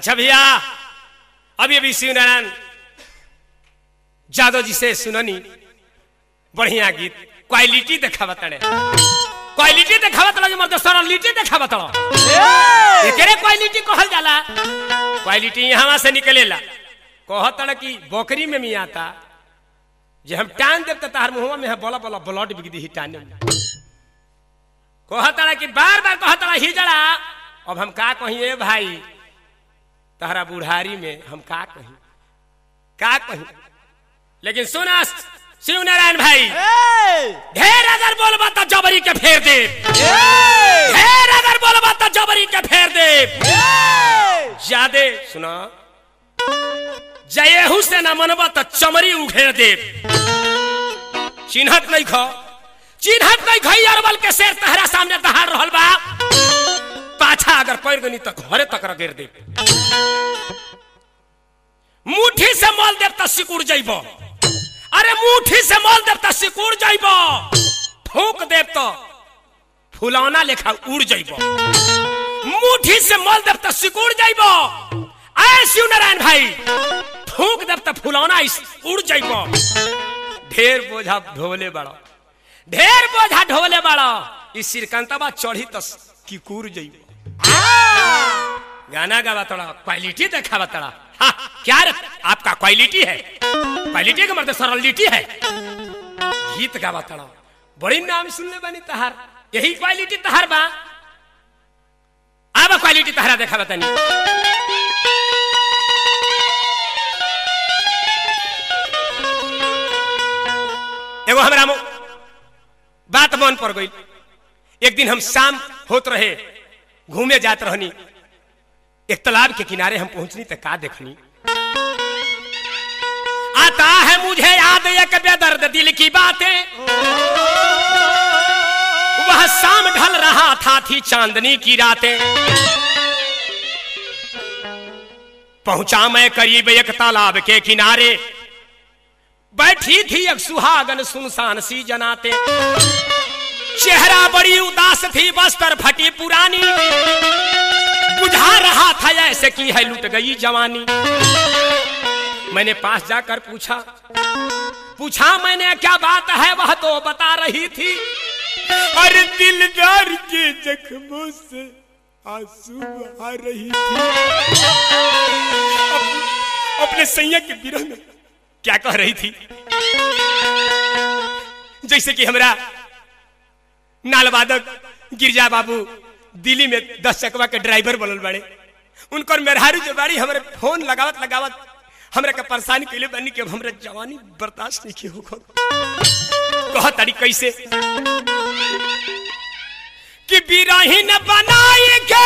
अच्छा भैया अभी अभी शिव नारायण जादव जी से सुननी बढ़िया गीत क्वालिटी देखा बताड़े क्वालिटी देखा बता मर्द सरलिटी देखा बता एकरे क्वालिटी कहल जाला क्वालिटी यहाँ से निकलेला कहता कि बकरी में मियाँ आता जे हम टान देव तो तार मुंह में बोला बोला ब्लड बिक दी टाने में कहता कि बार बार कहता ही जड़ा अब हम का कही ए भाई तहरा बुढ़ारी में हम का कही का कही लेकिन सुना शिव नारायण भाई ढेर अगर बोलबा तो जबरी के फेर दे ढेर अगर बोलबा तो जबरी के फेर दे ज्यादे सुना जयहू से ना मनबा तो चमरी उघेर दे चिन्हत नहीं खो चिन्हत नहीं खई अरबल के शेर तहरा सामने दहाड़ रहल बा पाछा अगर पैर गनी तो घरे तक रगेर दे मुट्ठी से मोल देव तो सिकुड़ जाइब अरे मुट्ठी से मोल देव तो सिकुड़ जाइब फूक देव तो फुलौना लेखा उड़ जाइब मुट्ठी से मोल देव तो सिकुड़ जाइब आए शिव नारायण भाई फूक देव तो फुलौना उड़ जाइब ढेर बोझा ढोले बड़ा ढेर बोझा ढोले बड़ा इस सिरकंतबा चढ़ी तो किकुर जाइब गाना गावा तोड़ा क्वालिटी देखा तोड़ा हाँ, क्या रे? आपका क्वालिटी है क्वालिटी का मतलब सरलिटी है गीत गावा तोड़ा बड़ी नाम सुनने बनी तहार यही क्वालिटी तहार बा अब क्वालिटी तहारा देखा बतानी एगो हमरा बात मन पर गई एक दिन हम शाम होत रहे घूमे जात रहनी एक तालाब के किनारे हम पहुंचनी तो का देखनी आता है मुझे याद एक बेदर्द दिल की बातें वह शाम ढल रहा था थी चांदनी की रातें पहुंचा मैं करीब एक तालाब के किनारे बैठी थी एक सुहागन सुनसान सी जनाते चेहरा बड़ी उदास थी बस पर फटी पुरानी बुझा रहा था ऐसे की है लुट गई जवानी मैंने पास जाकर पूछा पूछा मैंने क्या बात है वह तो बता रही थी अरे दिलदार के जख्मों से आंसू आ रही थी अप, अपने सैया के विरह में क्या कह रही थी जैसे कि हमरा नालवादक गिरजा बाबू दिल्ली में दस चकवा के ड्राइवर बनल बड़े उनकर मेहरारू जो बाड़ी हमारे फोन लगावत लगावत हमरा के परेशानी कैले बनी कि हमरा जवानी बर्दाश्त नहीं की होखो कह तारी कैसे कि बिरहीन बनाई के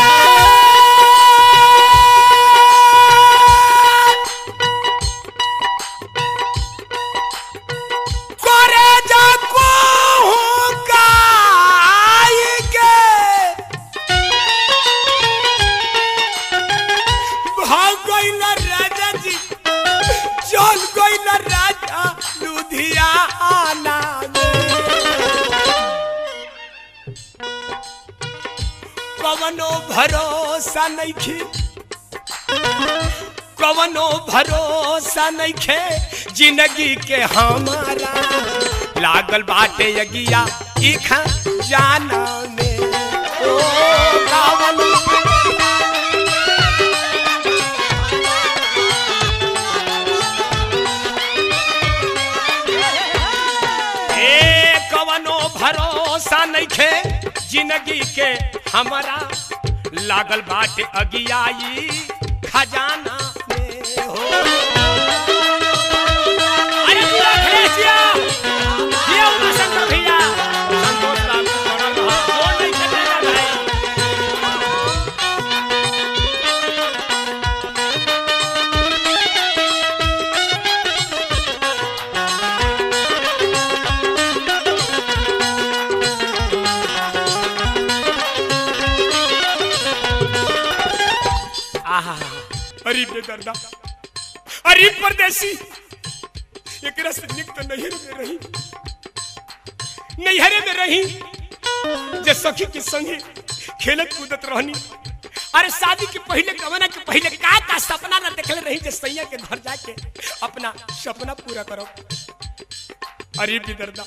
करे जा को भाग गईल राजा जी चल गईल राजा लुधियाना कवनो भरोसा नहीं खी कवनो भरोसा नहीं खे जिंदगी के हमारा लागल बाटे यगिया इखा जाना में ओ कवनो ए कवनो भरोसा नहीं खे जिंदगी के हमारा लागल बाटे अगियाई खजाना में हो अरे पूरा खलेसिया ये उमा शंकर भैया संतोष बाबू बनल रहा जोर नहीं खेलेगा भाई आहा अरे बेदर्दा अरे परदेसी एकरा से निक तो नैहर में रही नैहरे में रही जे सखी के संगे खेलत कूदत रहनी अरे शादी के पहले गवना के पहले का का सपना ना देखले रही जे सैया के घर जाके अपना सपना पूरा करो अरे बिदरदा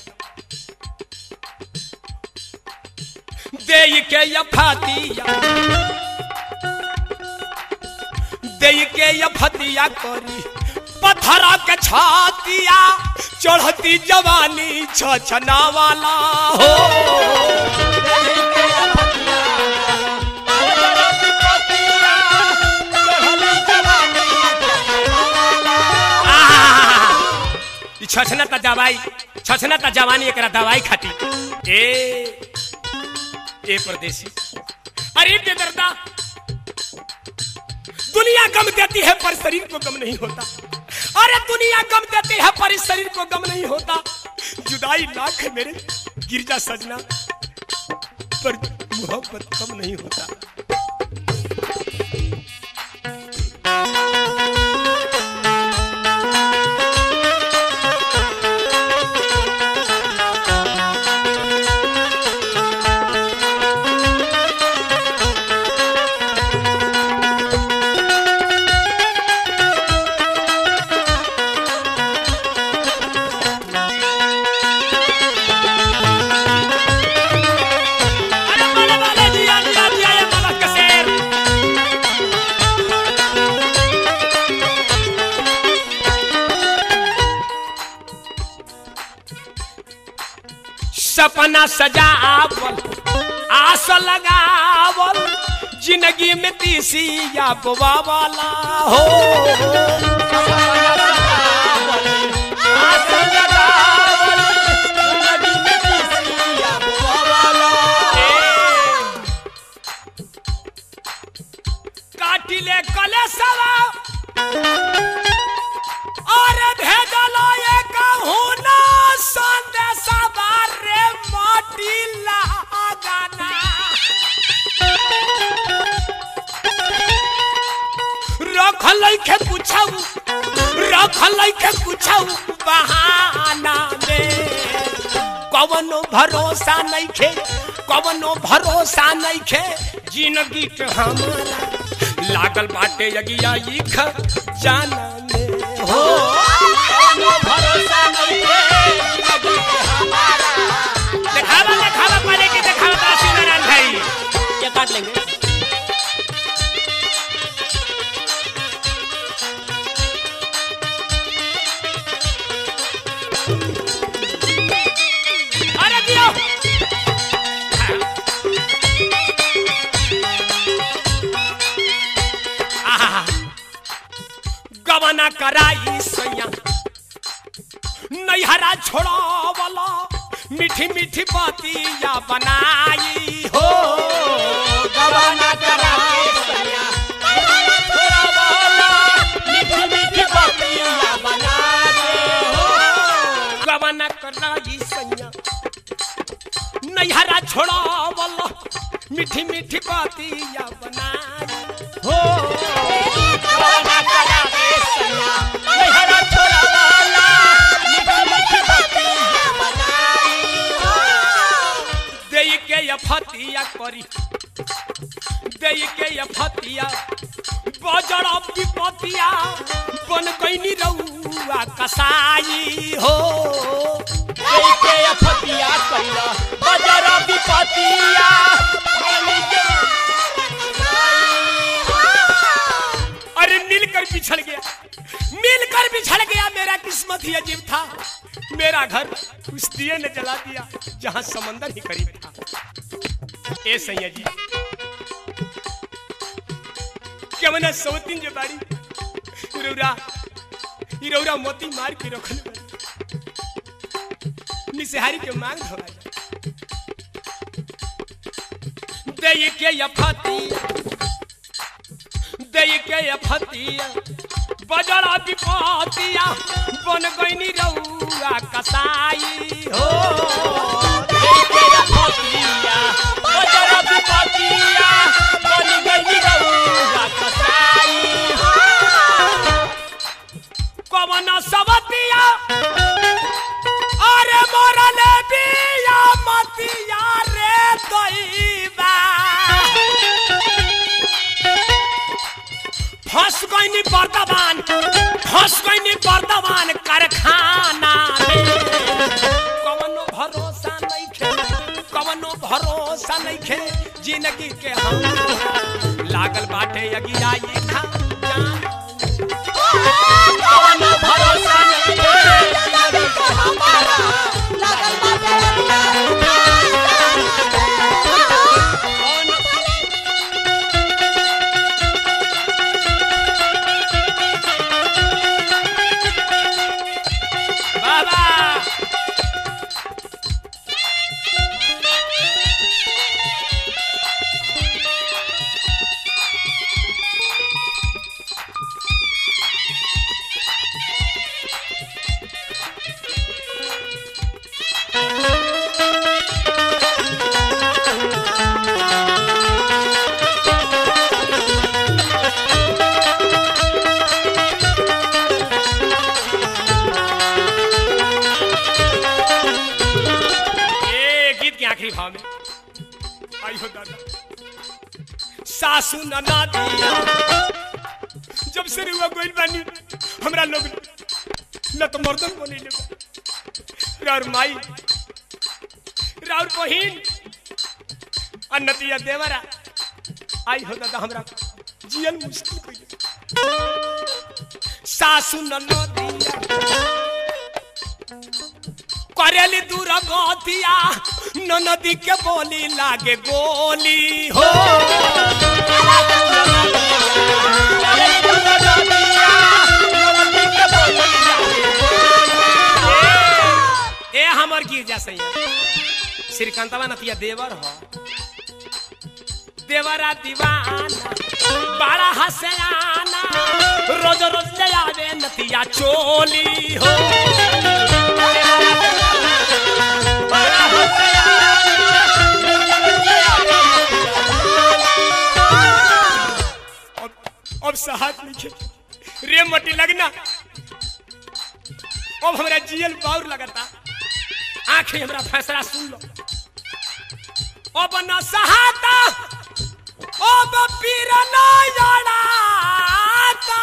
दे के यफातिया दे के यफतिया करी पत्थरा के छातिया चढ़ती जवानी छछना वाला हो ई छछना त दवाई छछना त जवानी एकरा दवाई खाती ए ए परदेसी अरे बेदर्दा दुनिया गम देती है पर शरीर को गम नहीं होता अरे दुनिया गम देती है पर इस शरीर को गम नहीं होता जुदाई लाख है मेरे गिरजा सजना पर मोहब्बत कम नहीं होता अरे वाले वाले दिया दिया दिया ये बाबा कसेर सपना सजावल आस लगावल जिंदगी में तीसी या वाला हो काटिले कले सवा और भेजलो ये कहूना संदेशा बारे माटी लगाना रखल के पूछाऊ रखल के पूछाऊ बहाना में कवनो भरोसा नहीं खे कवनो भरोसा नहीं खे जिंदगी के हमारा लागल बाटे यगिया इख जाना में हो दिखावा दिखावा पहले की दिखावा काशी नारायण भाई ये काट लेंगे अरे दियो आहा गवना कराई सैया नैहरा छोड़ावला मीठी मीठी बातिया बनाई हो गवना कराई सैया गवना कराई सैया नैहरा छोड़ावला मीठी मीठी बातिया बनाई हो गवना कराई सैया नैहरा छोड़ावला देई के ये फतिया करी देई के ये फतिया बजड़ा विपतिया बन गईनी रउआ कसाई हो देई के ये फतिया कइला बजड़ा विपतिया अरे मिलकर बिछड़ गया मिलकर बिछड़ गया मेरा किस्मत ही अजीब था मेरा घर उस दिए ने जला दिया जहां समंदर ही करीब था ए सैया जी क्या मना सौतीन जो बाड़ी रौरा ई रौरा मोती मार के रखल बाड़ी। निसहारी के मांग धोला जा दे के ये फतिया दे के ये फतिया बजड़ा विपतिया बन गईनी रउआ कसाई हो दे के ये फतिया बजड़ा विपतिया बन गईनी रउआ कसाई कवन सबतिया अरे मोरले बिया मतिया रे दैबा फंस गईनी बर्दवान फंस गईनी बर्दवान कारखाना में कवनो भरोसा नहीं खे कवनो भरोसा नहीं खे जिंदगी के हम लागल बाटे अगिया ये खा जान कवनो भरोसा नहीं खे बाबा ये गीत के आखिरी भाव में आई हो दादा सासू नना दिया जब से रुआ गोइल बानी हमरा लोग न तो मर्दन बनी ले राउर माई राउर बहिन और नतिया देवरा आई हो दादा हमरा जियन मुश्किल कइले सासू नना दिया करेली दूर गतिया नदी के बोली लागे गोली हो ए, ए हमर गिरजा सैया श्रीकांतवा नतिया देवर हो देवरा दीवाना बड़ा हसयाना रोज रोज ले आवे नतिया चोली हो अब अब सहात लिखे रे मटी लगना अब हमरा जियल बाउर लगता आंखें हमरा फैसला सुन लो अब न सहाता अब पीर न जड़ाता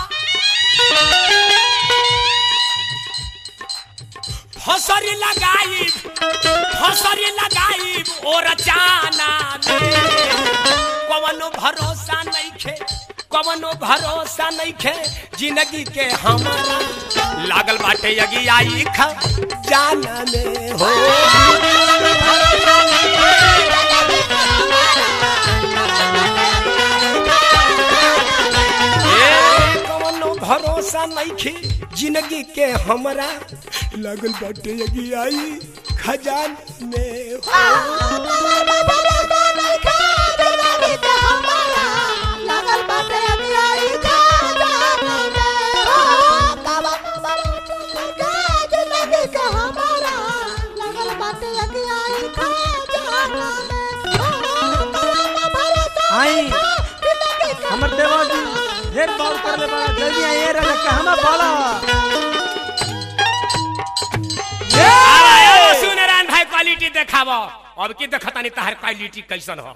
फसरी लगाई फसरी लगाई और चाना में कवनो भरोसा नहीं खे कवनो भरोसा नहीं खे जिंदगी के हमारा लागल बाटे यगी आई खा जाना में हो ए, कवनो भरोसा नहीं खे जिंदगी के हमारा लागल बाटे यगी आई खजान में हो आई हमर देवा जी ढेर बाल कर ले बड़ा जल्दी आई रे कहमा बाला आवा, आवा, सुनरान भाई क्वालिटी देखावो अब की देखतानी तहर क्वालिटी कैसन हो